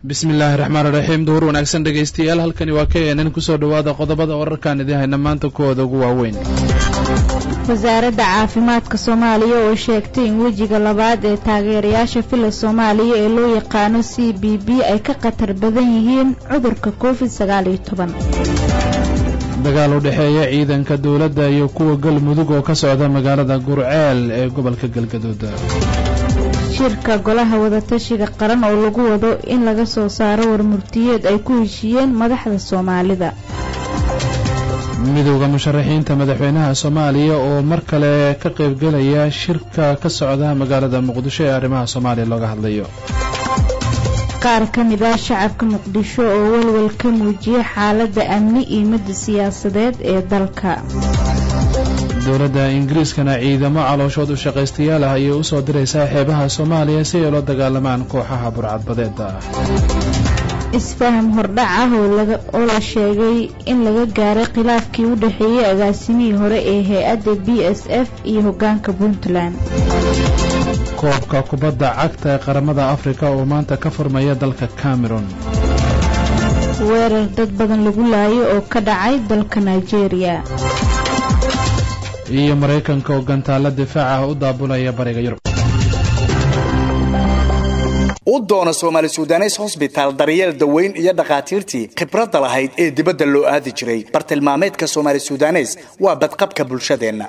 bismi illaahi raxmaan iraxiim duhur wanaagsan dhegaystayaal halkani waa k nn kusoo dhowaada qodobada wararkaan idiin hayna maanta kuwooda ugu waaweyn wasaaradda caafimaadka soomaaliya oo sheegtay in wejiga labaad ee taageerayaasha fila soomaaliya ee loo yaqaano c b b ay ka khatar badan yihiin cudurka covid sagaaliyo toban dagaal u dhexeeya ciidanka dowladda iyo kuwa galmudug oo ka socda magaalada gurceel ee gobolka galgaduud shirka golaha wadatashiga qaran oo lagu wado in laga soo saaro warmurtiyeed ay ku heshiiyeen madaxda soomaalida midowda musharaxiinta madaxweynaha soomaaliya oo mar kale ka qaybgelaya shirka ka socda magaalada muqdisho ee arrimaha soomaaliya looga hadlayo qaar ka mid ah shacabka muqdisho oo walwal ka muujiyay xaaladda amni iyo midda siyaasadeed ee dalka dowladda ingiriiskana ciidamo calooshood u shaqaystayaal ah ayay u soo diraysaa xeebaha soomaaliya si ay ula dagaalamaan kooxaha burcadbadeeda ah isfaham hordhac ah oo la sheegay in laga gaaray khilaafkii u dhexeeyey agaasimihii hore ee hay-adda b s f iyo hoggaanka puntland koobka kubadda cagta ee qaramada afrika oo maanta ka furmaya dalka cameron weerar dad badan lagu laayo oo ka dhacay dalka nigeria iyo maraykanka oo gantaalo difaac ah u daabulaya bariga yurub u doono soomaali sudanes hosbitaal daryeel daweyn iyo dhakhaatiirtii khibradda lahayd ee dibadda loo aadi jiray bartilmaameedka soomaali sudanes waa badqabka bulshadeenna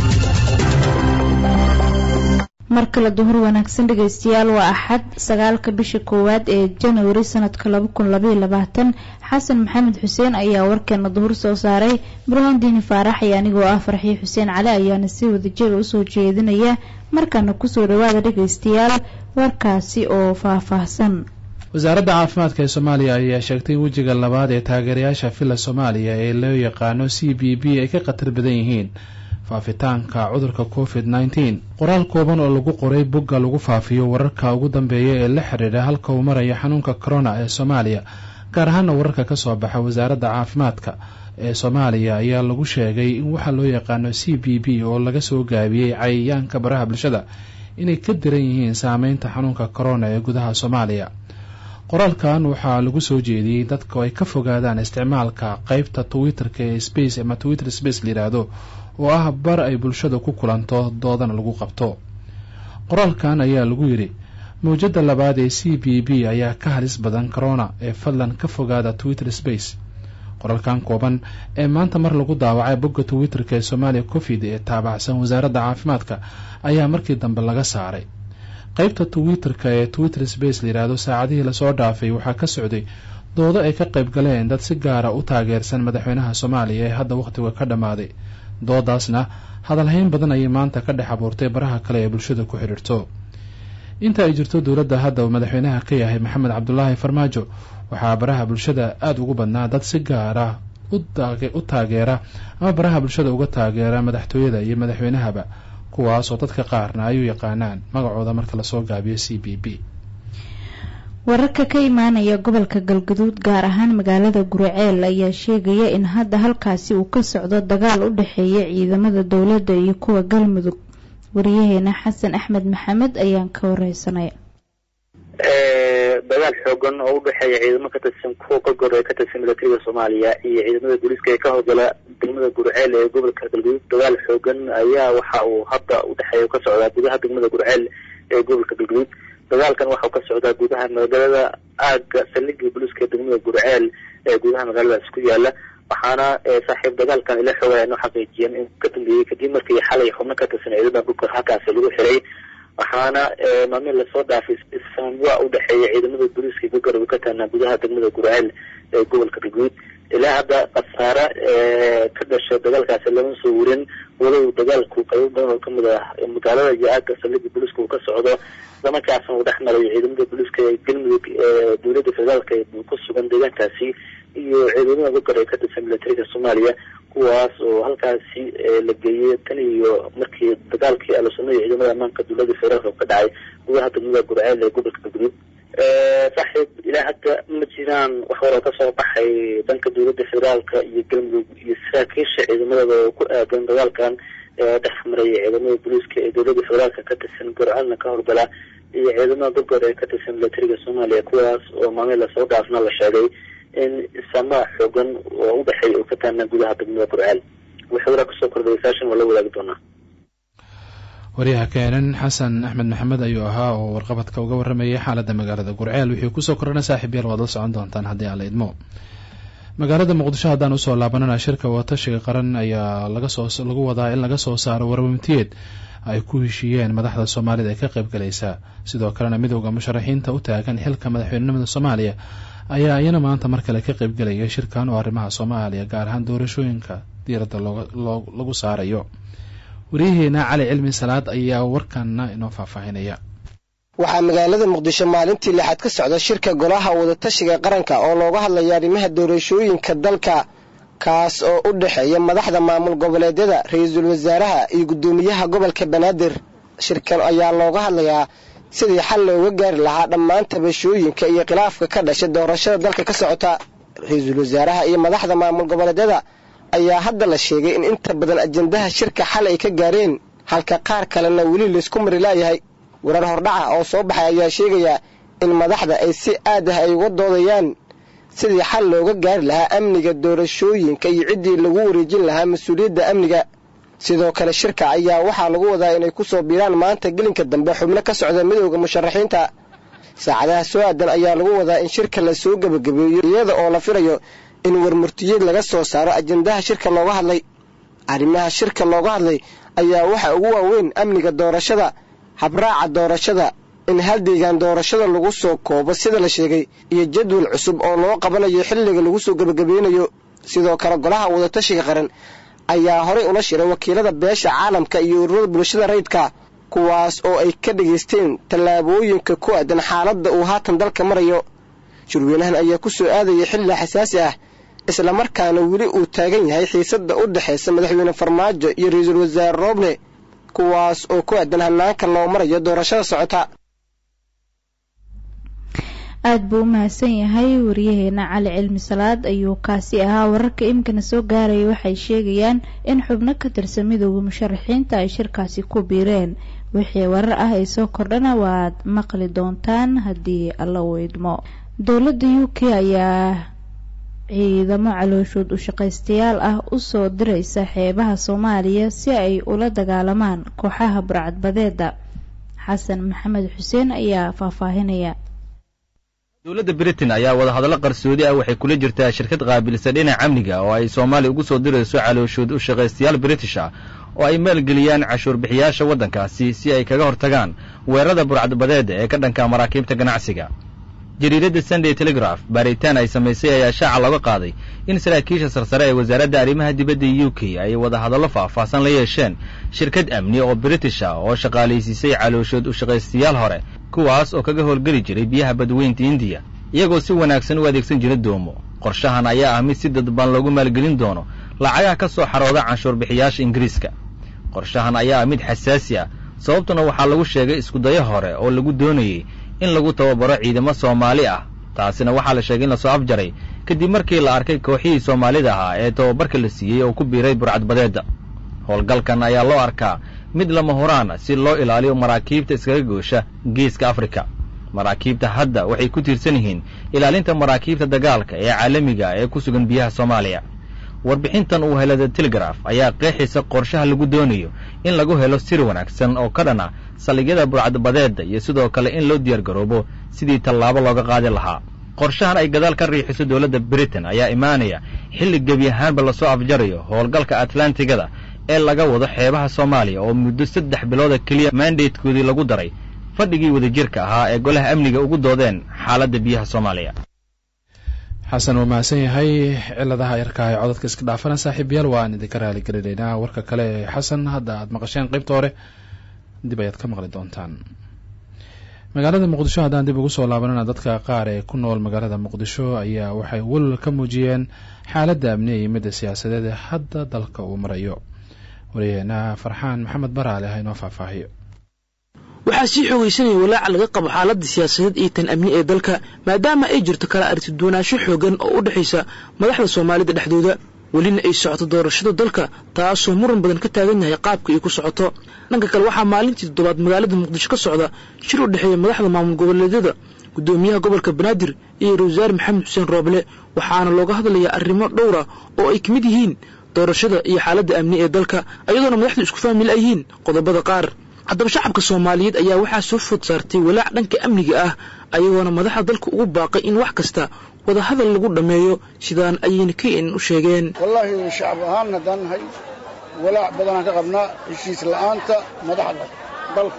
mar kale duhur wanaagsan dhegaystayaal waa axad sagaalka bisha koowaad ee janwari sanadka laba kun labaiyo labaatan xasan maxamed xuseen ayaa warkeena duhur soo saaray burhaan diini faarax iyo anigoo ah farxiyo xuseen cali ayaana si wadajira usoo jeedinaya markaana kusoo dhawaada dhegaystayaal warkaasi oo faahfaahsan wasaaradda caafimaadka ee soomaaliya ayaa sheegtay in wejiga labaad ee taageerayaasha fila soomaaliya ee loo yaqaano c b b ay ka khatar badan yihiin faafitaanka cudurka covid nneteen qoraal kooban oo lagu qoray bogga lagu faafiyo wararka ugu dambeeya ee la xidhiidha halka uu marayo xanuunka corona ee soomaaliya gaar ahaana wararka ka soo baxa wasaaradda caafimaadka ee soomaaliya ayaa lagu sheegay in waxaa loo yaqaano c b b oo laga soo gaabiyey cayayaanka baraha bulshada inay ka diran yihiin saameynta xanuunka corona ee gudaha soomaaliya qoraalkan waxaa lagu soo jeediyey dadka ay ka fogaadaan isticmaalka qeybta twitter-ka ee space ama twitter space layidhaahdo oo ah bar ay bulshada ku kulanto doodana lagu qabto qoraalkan ayaa lagu yidhi mawjadda labaad ee c b b ayaa ka halis badan corona ee fadlan ka fogaada twitter space qoraalkan kooban ee maanta mar lagu daawacay bogga twitter-ka ee soomaaliya covid ee taabacsan wasaaradda caafimaadka ayaa markii dambe laga saaray qeybta twitter-ka ee twitter space layidhaahdo saacadihii lasoo dhaafay waxaa ka socday doodo ay ka qayb galeen dad si gaara u taageersan madaxweynaha soomaaliya ee hadda wakhtiga ka dhammaaday doodaasna hadalhayn badan ayay maanta ka dhex abuurtay baraha kale ee bulshada ku xidhiirto inta ay jirto dowladda hadda uu madaxweynaha ka yahay maxamed cabdulaahi farmaajo waxaa baraha bulshada aada ugu badnaa dad si gaara u taageera ama baraha bulshada uga taageera madaxtooyada iyo madaxweynahaba kuwaasoo dadka qaarna ay u yaqaanaan magacooda marka lasoo gaabiyo c b b wararka ka imaanaya gobolka galgaduud gaar ahaan magaalada guriceel ayaa sheegaya in hadda halkaasi uu ka socdo dagaal u dhexeeya ciidamada dowladda iyo kuwa galmudug wariyaheena xasan axmed maxamed ayaan ka wareysanay dagaal xoogan oo udhexeeya ciidamo ka tirsan kuwa golgor ee ka tirsan milatariga soomaaliya iyo ciidamada booliiska ee ka howlgala degmada gurceel ee gobolka galgaduud dagaal xoogan ayaa waxa uu hadda udhexeeya ka socdaa gudaha degmada gurceel ee gobolka galgaduud dagaalkan waxau ka socdaa gudaha magaalada aaga saldhigii booliiska ee degmada gurceel ee gudaha magaaladaas ku yaala waxaana saaxiib dagaalkan ila xooga noo xaqiijiyeen in ka dambeeyey kadib markii xalay xubno ka tirsan ciidamada dhulka halkaasi lagu xiray waxaana maalmihi lasoo dhaafay isfahamwaa u dhexeeya ciidamada booliiska gogarab ka taanaa gudaha degmada gurceel ee gobolka galguud ilaa hadda khasaare ka dhasha dagaalkaasi lama soo warin walow dagaalku qaybo badan oo kamid ah magaalada iyo aaga saldhigii booliiska uu ka socdo islamarkaasna uu dhex marayo ciidamada booliiska ee galmudug ee dowladda federaalka ku sugan deegaankaasi iyo ciidamada gogar ee ka tirsan milatariga soomaaliya kuwaas oo halkaasi la geeyey tan iyo markii dagaalkii alusunada ciidamada ammaanka dowladda federaalka ka dhacay gudaha degmada gurceel ee gobolka galguduud saaxiib ilaa hadda ma jiraan wax waroo kasoo baxay dhanka dowladda federaalka iyo galmudug iyo saraakiisha ciidamadooda oo ku aadan dagaalkan dhex maraya ciidamada booliiska ee dowladda federaalka ka tirsan gurceelna ka howlgala iyo ciidamada dalka hore ee ka tirsan milatariga soomaaliya kuwaas oo maalmihi lasoo dhaafna la sheegay in samaa xoogan oo udhexeeya uu ka taana gudaha degmada gurceel wixii waraa kusoo kordhayay saashan waa la wadaagi doonaa waryaha keenan xasan axmed maxamed ayuu ahaa oo warqabadka uga waramayay xaaladda magaalada gurceel wixii kusoo kordhana saaxiib yaal waad la socon doontaan haddii aan la idmo magaalada muqdisho haddaan usoo laabanana shirka watashiga qaran ayaa lagasoo lagu wadaa in laga soo saaro warwamtiyeed ay ku heshiiyeen madaxda soomaalida ee ka qayb galaysa sidoo kalena midowda musharaxiinta u taagan xilka madaxweynenimada soomaaliya ayaa iyana maanta mar kale ka qaybgelaya shirkan oo arrimaha soomaaliya gaar ahaan doorashooyinka diiradda lagu saarayo waryaheena cali cilmi salaad ayaa warkana inoo faahfaahinaya waxaa magaalada muqdisho maalintii lixaad ka socda shirka golaha wadatashiga qaranka oo looga hadlaya arrimaha doorashooyinka dalka kaas oo u dhexeeya madaxda maamul goboleedyada ra-iisul wasaaraha iyo guddoomiyaha gobolka banaadir shirkan ayaa looga hadlayaa sidii xal looga gaari lahaa dhammaan tabashooyinka iyo khilaafka ka dhasha doorashada dalka ka socota ra-iisul wasaaraha iyo madaxda maamul goboleedyada ayaa hadda la sheegay in inta badan ajendaha shirka xal ay ka gaareen halka qaar kalena weli laysku mari laayahay warar hordhaca oo soo baxay ayaa sheegaya in madaxda ay si aad ah ay uga doodayaan sidii xal looga gaari lahaa amniga doorashooyinka iyo ciddii lagu wareejin lahaa mas-uuliyadda amniga sidoo kale shirka ayaa waxaa lagu wadaa inay ku soo biiraan maanta gelinka dambe xubno ka socda midowda musharaxiinta saacadaha soo aadan ayaa lagu wadaa in shirka la soo gebagabeeyo iyada oo la filayo in warmurtiyeed laga soo saaro ajendaha shirka looga hadlay arrimaha shirka looga hadlay ayaa waxaa ugu waaweyn amniga doorashada habraaca doorashada in hal deegaan doorashada lagu soo koobo sida la sheegay iyo jadwal cusub oo loo qabanayo xilliga lagu soo gebagabeynayo sidoo kale golaha wadatashiga qaran ayaa horay ula shiray wakiilada beesha caalamka iyo ururada bulshada rayidka kuwaas oo ay ka dhegaysteen tallaabooyinka ku aadan xaaladda uu haatan dalka marayo shirweynahan ayaa ku soo aadaya xilli xasaasi ah islamarkaana weli uu taagan yahay xiisadda u dhexaysa madaxweyne farmaajo iyo ra-iisul wasaare rooble kuwaas oo ku aadan hanaanka loo marayo doorashada socota aada buu u mahadsan yahay wariyaheena cali cilmi salaad ayuu kaasi ahaa wararka imikana soo gaaraya waxay sheegayaan in xubno ka tirsan midowda musharaxiinta ay shirkaasi ku biireen wixii warar ah ay soo kordhana waad maqli doontaan haddii alla weydmo dowladda u k ayaa ciidamo calooshood u shaqaystayaal ah usoo diraysa xeebaha soomaaliya si ay ula dagaalamaan kooxaha burcadbadeeda xasan maxamed xuseen ayaa faahfaahinaya dowladda britain ayaa wadahadallo qarsoodi ah waxay kula jirtaa shirkad qaabilsan dhinaca amniga oo ay soomaaliya ugu soo dirayso calooshood u shaqaystayaal british ah oo ay maalgeliyaan cashuur bixiyaasha waddankaasi si ay kaga hortagaan weerarada burcadbadeeda ee ka dhanka maraakiibta ganacsiga jariiradda sunday telegraph baaritaan ay samaysay ayaa shaaca looga qaaday in saraakiisha sarsare ee wasaaradda arrimaha dibadda u k ay wadahadallo faahfaahsan la yeesheen shirkad amni oo british ah oo shaqaalaysiisay calooshood u shaqaystayaal hore kuwaas oo kaga howlgeli jiray biyaha badweynta indiya iyagoo si wanaagsan u adeegsan jira doomo qorshahan ayaa ah mid si dadban loogu maalgelin doono lacagaha ka soo xarooda canshuur bixiyaasha ingiriiska qorshahan ayaa ah mid xasaasi ah sababtuna waxaa lagu sheegay iskudayo hore oo lagu doonayey in lagu tababaro ciidamo soomaali ah taasina waxaa la sheegay in lasoo afjaray kadib markii la arkay kooxihii soomaalida ahaa ee tababarka la siiyey oo ku biiray burcadbadeedda howlgalkan ayaa loo arkaa mid lama huraana si loo ilaaliyo maraakiibta iskaga goosha geeska afrika maraakiibta hadda waxay ku tiirsan yihiin ilaalinta maraakiibta dagaalka ee caalamiga ee ku sugan biyaha soomaaliya warbixintan uu helada telegraf ayaa qeexaysa qorshaha lagu doonayo in lagu helo sir wanaagsan oo ka dhan ah saldhigyada burcadbadeedda iyo sidoo kale in loo diyaargaroobo sidii tallaabo looga qaadi lahaa qorshahan ay gadaal ka riixiso dowladda britain ayaa imaanaya xilli gebi ahaanba lasoo afjarayo howlgalka atlantigada ee laga wado xeebaha soomaaliya oo muddo saddex bilooda keliya mandatekoodii lagu daray fadhigii wadajirka ahaa ee golaha amniga ugu doodeen xaaladda biyaha soomaaliya xasan wuu mahadsan yahay ciladaha yarkaa ee codadka iska dhaafana saaxiibayaal waan idinka raaligelinaynaa warka kale ee xasan hadda aad maqasheen qaybta hore dib ayaad ka maqli doontaan magaalada muqdisho haddaan dib ugu soo laabanana dadka qaar ee ku nool magaalada muqdisho ayaa waxay walwal ka muujiyeen xaaladda amni iyo midda siyaasadeed ee hadda dalka uu marayo waryaheena farxaan maxamed baraale ha inoo faahfaahiyo waxaa sii xoogaysanaya walaaca laga qabo xaaladda siyaasadeed iyo tan amni ee dalka maadaama ay jirto kala aragti duwanaansho xoogan oo u dhexaysa madaxda soomaalida dhexdooda welina ay socoto doorashada dalka taasoo muran badan ka taagan yahay qaabka ay ku socoto dhanka kale waxaa maalintii toddobaad magaalada muqdisho ka socda shir u dhexeeya madaxda maamul goboleedyada gudoomiyaha gobolka banaadir iyo ra-isul wasaare maxamed xuseen rooble waxaana looga hadlayaa arrimo dhowra oo ay ka mid yihiin doorashada iyo xaaladda amni ee dalka iyadoona madaxdu isku fahmi la'yihiin qodobada qaar haddaba shacabka soomaaliyeed ayaa waxaa soo food saartay walaac dhanka amniga ah ayagoona madaxda dalka ugu baaqay in wax kasta wadahadal lagu dhammeeyo sidaan ayayna kn u sheegeen wallaahi shacab ahaan haddaan nahay walaac badanaan ka qabnaa heshiis la'aanta madaxda dalka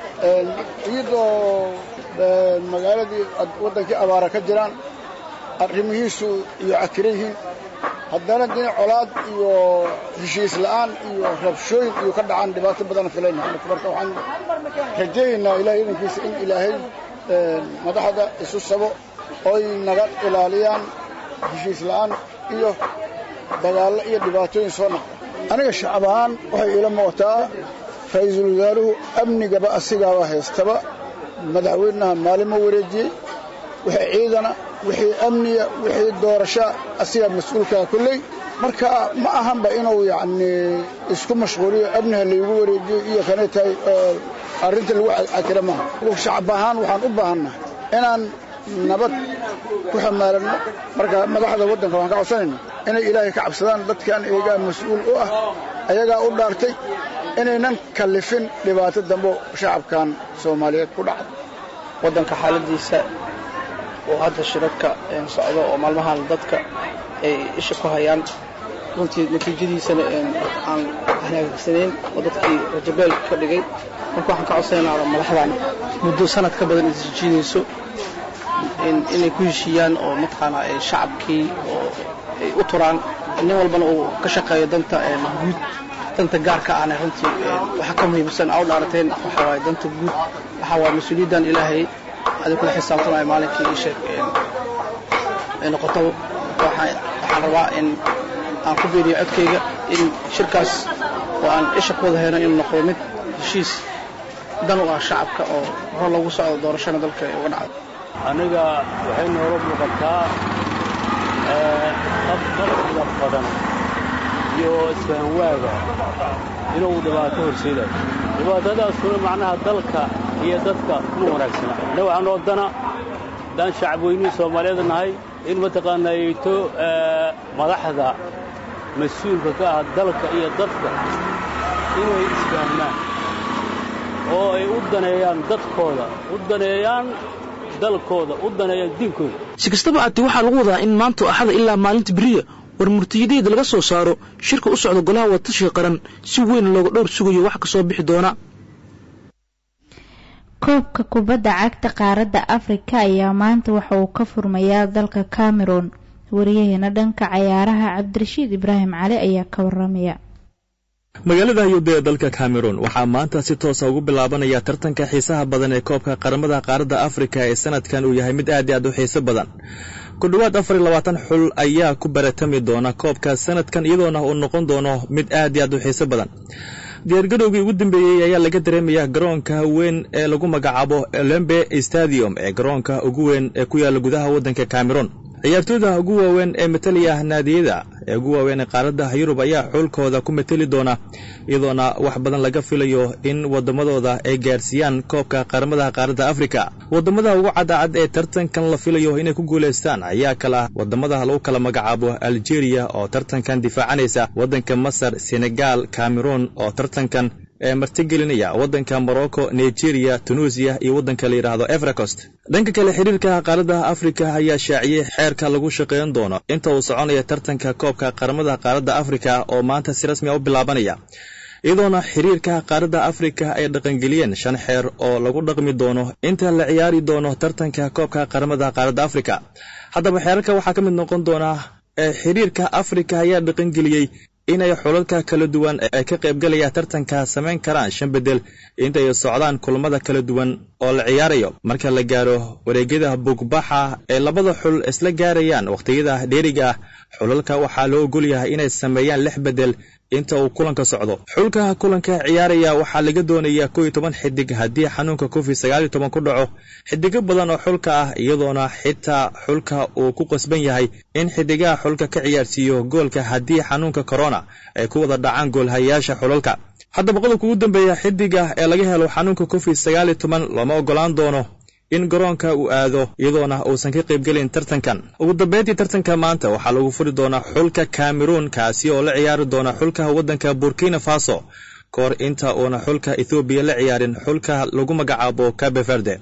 iyadoo magaaladii waddankii abaara ka jiraan arrimihiisu iyo cakiran yihiin haddana dina colaad iyo heshiis la'aan iyo rabshooyin iyo ka dhacaan dhibaato badan filayna marka waxaan rajaynaynaa ilahay idankiisa in ilaahay madaxda isu sabo oy naga ilaaliyaan heshiis la'aan iyo dagaallo iyo dhibaatooyin soo naqda aniga shacab ahaan waxay iila muuqataa ra-iisul wasaaruhu amnigaba asigaaba haystaba madaxweynaha maalimo wareejiyey wixii ciidana wixii amniga wixii doorasha asigaa mas-uulkaa kolley marka ma ahanba inuu yacnii isku mashquuliyo amniha laygu wareejiyo iyo kanay tahay arrinta lagu cakira maaha shacab ahaan waxaan u baahannahay inaan nabad ku xamaaranno marka madaxda waddanka waxaan ka codsanayna inay ilaahay ka cabsadaan dadkan iyagaa mas-uul u ah ayagaa u dhaartay inaynan kallifin dhibaato dambo shacabkan soomaaliyeed ku dhacda waddanka xaaladiisa oo hadda shirarka socdo oo maalmahan dadka ay isha ku hayaan runtii natiijadiisana aan hanaagsaneyn oo dadkii rajabeel ka dhigay marka waxaan ka codsanaynaa madaxdan muddo sanad ka badan isjiidayso inay ku heshiiyaan oo mataqaanaa shacabkii oo ay u turaan nin walbana uu ka shaqeeyo danta guud danta gaarka ahna runtii waxa ka muhiimsan aa u dhaarateen waxaa waaye danta guud waxaa waaye mas-uuliyaddan ilaahay adi kula xisaabtamaya maalinkii ii sheeg ay noqoto waxaan rabaa in aan ku beeriyo codkayga in shirkaas oo aan isha ku wada hayno inuu noqdo mid heshiis dan u ah shacabka oo hor lagu socdo doorashana dalka uga dhacdo aniga waxay noola muuqataa qabqabsiga badan iyo isfahanwaaga inuu dhibaato horseedayo dhibaatadaasuna macnaha dalka iyo dadka kuma wanaagsana anna waxaa noo dana haddaan shacabweynihii soomaaliyeed nahay in mataqaanaa yeyto madaxda mas-uulka ka ah dalka iyo dadka inay isfahmaan oo ay u daneeyaan dadkooda u daneeyaan dalkooda u daneeyaan diinkooda si kastaba aatee waxaa lagu wadaa in maanta axada ilaa maalinta beriya war murtiyadeeda laga soo saaro shirka u socda golaha wadatashiga qaran si weyn looga dhowr sugayo wax ka soo bixi doona koobka kubadda cagta qaaradda afrika ayaa maanta waxa uu ka furmayaa dalka cameron wariyaheena dhanka cayaaraha cabdirashiid ibraahim cali ayaa ka waramaya magaalada ayuuda ee dalka cameron waxaa maanta si toosa ugu bilaabanaya tartanka xiisaha badan ee koobka qaramada qaaradda afrika ee sanadkan uu yahay mid aad i aad u xiiso badan ku dhowaad afar iyo labaatan xul ayaa ku baratami doona koobka sanadkan iyadoona uu noqon doono mid aad i aad u xiiso badan diyaargarowgii ugu dambeeyey ayaa laga dareemayaa garoonka weyn ee lagu magacaabo olembe stadium ee garoonka ugu weyn ee ku yaalla gudaha waddanka cameron ciyaartooyda ugu waaweyn ee matalaya naadiyada ee ugu waaweyn ee qaaradda yurub ayaa xulkooda ku mateli doona iyadoona wax badan laga filayo in waddamadooda ay gaarsiiyaan koobka qaramada qaaradda afrika waddamada ugu cadacad ee tartankan la filayo inay ku guulaystaan ayaa kala waddamada lagu kala magacaabo algeria oo tartankan difaacanaysa waddanka masar senegal cameroon oo tartankan ee martigelinaya waddanka morocco nigeria tunuusiya iyo waddanka la yidhaahdo efracost dhanka kale xiriirka qaaradda afrika ayaa shaaciyey xeerka lagu shaqayn doono inta uu soconaya tartanka koobka qaramada qaaradda afrika oo maanta si rasmi a u bilaabanaya iyadoona xiriirka qaaradda afrika ay dhaqangeliyeen shan xeer oo lagu dhaqmi doono inta la ciyaari doono tartanka koobka qaramada qaaradda afrika haddaba xeerarka waxaa ka mid noqon doona xiriirka afrika ayaa dhaqangeliyey inay xulalka kala duwan ee ka qaybgalaya tartanka samayn karaan shan bedel intay socdaan kulamada kala duwan oo la ciyaarayo marka la gaaro wareegyada bugbaxa ee labada xul isla gaarayaan wakhtiyada dheeriga ah xulalka waxaa loo ogol yahay inay sameeyaan lix bedel inta uu kulanka socdo xulka kulanka ciyaaraya waxaa laga doonayaa kow iyo toban xidig haddii xanuunka covid sagaal iyo toban ku dhaco xidigo badan oo xulka ah iyadoona xitaa xulka uu ku qasban yahay in xidigaha xulka ka ciyaarsiiyo goolka haddii xanuunka corona ay ku wada dhacaan goolhayaasha xulalka haddaba qodobka ugu dambeeya xidiga ee laga helo xanuunka covid sagaal iyo toban looma ogolaan doono in garoonka uu aado iyadoona uusan ka qaybgelin tartankan ugu dambeyntii tartanka maanta waxaa lagu furi doonaa xulka cameroon kaasi oo la ciyaari doona xulka waddanka burkina faso ka hor inta uuna xulka ethoobiya la ciyaarin xulka lagu magacaabo cabe verde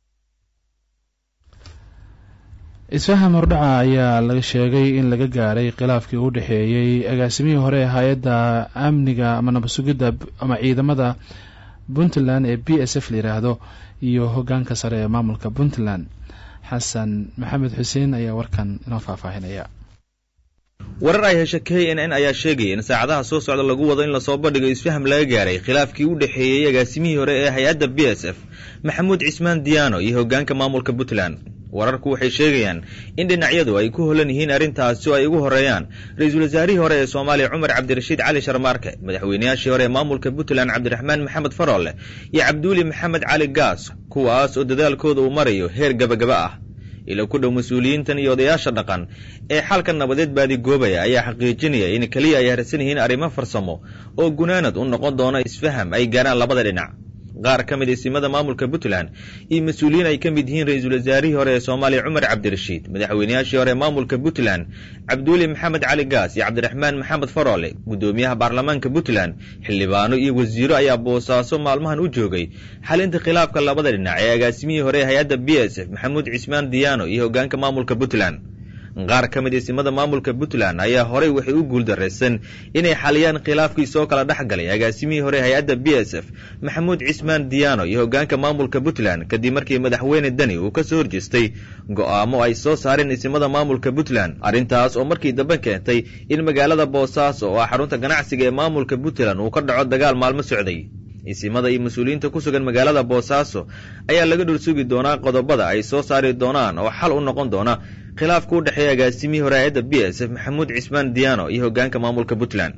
isfaham hordhaca ayaa laga sheegay in laga gaaray khilaafkii u dhexeeyey agaasimihii hore ee hay-adda amniga ama nabasugidda ama ciidamada puntland ee b s f la yidhaahdo iyo hoggaanka sare ee maamulka puntland xasan maxamed xuseen ayaa warkan inoo faahfaahinaya warar ay hesha k n n ayaa sheegaya in saacadaha soo socda lagu wado in lasoo bandhigo isfaham laga gaaray khilaafkii u dhexeeyey agaasimihii hore ee hay-adda b s f maxamuud cismaan diyaano iyo hoggaanka maamulka puntland wararku waxay sheegayaan in dhinacyadu ay ku holan yihiin arrintaasi oo ay ugu horeeyaan ra-iisul wasaarihii hore ee soomaaliya cumar cabdirashiid cali sharmaarke madaxweynayaashii hore ee maamulka puntland cabdiraxmaan maxamed faroole iyo cabduuli maxamed cali gaas kuwaas oo dadaalkooda uu marayo heer gabagaba ah ila ku dhow mas-uuliyiintan iyo odayaasha dhaqan ee xalka nabadeed baadigoobaya ayaa xaqiijinaya in keliya ay harsan yihiin arrimo farsamo oo gunaanad u noqon doona isfaham ay gaaraan labada dhinac qaar ka mid isimada maamulka puntland iyo mas-uuliyiin ay ka mid yihiin ra-iisul wasaarihii hore ee soomaaliya cumar cabdirashiid madaxweynayaashii hore ee maamulka puntland cabduuli maxamed cali gaas iyo cabdiraxmaan maxamed faroole guddoomiyaha baarlamaanka puntland xildhibaano iyo wasiiro ayaa boosaaso maalmahan u joogay xalinta khilaafka labada dhinac ee agaasimihii hore ee hay-adda b s f maxamuud cismaan diyaano iyo hoggaanka maamulka puntland qaar ka mid isimada maamulka puntland ayaa horey waxay u guuldaraysan inay xaliyaan khilaafkii soo kala dhex galay agaasimihii hore hay-adda b s f maxamuud cismaan diyaano iyo hoggaanka maamulka puntland kadib markii madaxweyne deni uu ka soo horjeestay go'aamo ay soo saareen isimada maamulka puntland arrintaas oo markii dambe keentay in magaalada boosaaso oo ah xarunta ganacsiga ee maamulka puntland uu ka dhaco dagaal maalmo socday isimada iyo mas-uuliyiinta ku sugan magaalada boosaaso ayaa laga dhul sugi doonaa qodobada ay soo saari doonaan oo xal u noqon doona khilaafka u dhexeeya agaasimihii hore hay-adda b s f maxamuud cismaan diyaano iyo hoggaanka maamulka puntland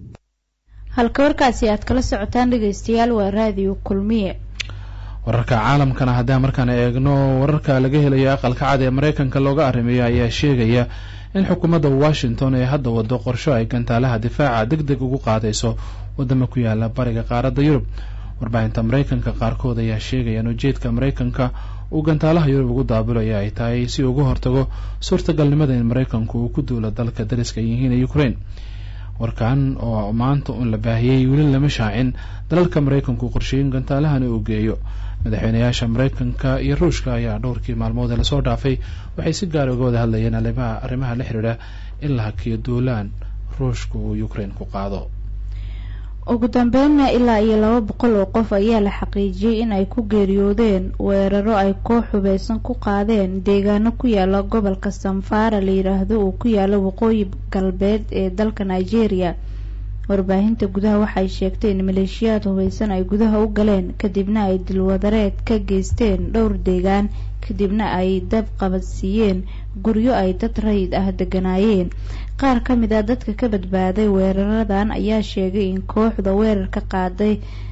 halka warkaasi aad kala socotaan dhegeystayaal waa raadiyo kulmiye wararka caalamkana haddaan markaan eegno wararka laga helayo aqalka cad ee maraykanka looga arrimeeyo ayaa sheegaya in xukuumadda washington ay hadda wado qorsho ay gantaalaha difaaca deg deg ugu qaadayso wadamo ku yaala bariga qaaradda yurub warbaahinta maraykanka qaarkood ayaa sheegaya in ujeedka maraykanka uu gantaalaha yurub ugu daabulaya ay tahay si uga hortago suurtagalnimada in maraykanku uu ku duulo dalka dariska yihiin ee ukraine warkan oo maanta uun la baahiyey weli lama shaacin dalalka maraykanku qorsheeyin gantaalahana uu geeyo madaxweynayaasha maraykanka iyo ruushka ayaa dhowrkii maalmood ee lasoo dhaafay waxay si gaar uga wada hadlayeen arrimaha la xidhiidha in la hakiyo duulaan ruushka uu ukraine ku qaado ugu dambeynna ilaa iyo laba boqol oo qof ayaa la xaqiijiyey in ay ku geeriyoodeen weeraro ay koox hubeysan ku qaadeen deegaano ku yaala gobolka samfara la yidhaahdo uu ku yaalo waqooyi galbeed ee dalka nigeria warbaahinta gudaha waxay sheegtay in maleeshiyaad hubeysan ay gudaha u galeen kadibna ay dilwadareed ka geysteen dhowr deegaan kadibna ay dab qabadsiiyeen guryo ay dad rayid ah deganaayeen qaar ka mid a dadka ka badbaaday weeraradan ayaa sheegay in kooxda weerarka qaaday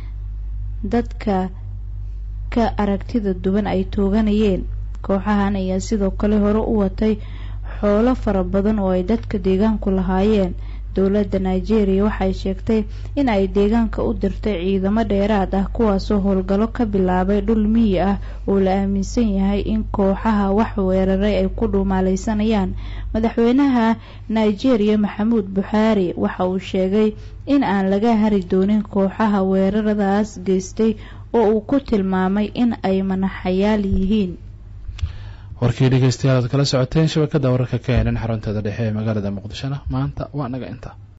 dadka ka aragtida duwan ay tooganayeen kooxahan ayaa sidoo kale hore u watay xoolo fara badan oo ay dadka deegaanku lahaayeen dowladda nigeria waxay sheegtay in ay deegaanka u dirtay ciidamo dheeraad ah kuwaasoo howlgallo ka bilaabay dhul miyi ah oo la aaminsan yahay in kooxaha wax weeraray ay ku dhuumaaleysanayaan madaxweynaha nigeria maxamuud buxaari waxa uu sheegay in aan laga hari doonin kooxaha weeraradaas geystay oo uu ku tilmaamay in ay manaxayaal yihiin warkii dhegeystayaal aad kala socoteen shabakada wararka ka helan xarunteeda dhexe ee magaalada muqdishona maanta waa naga inta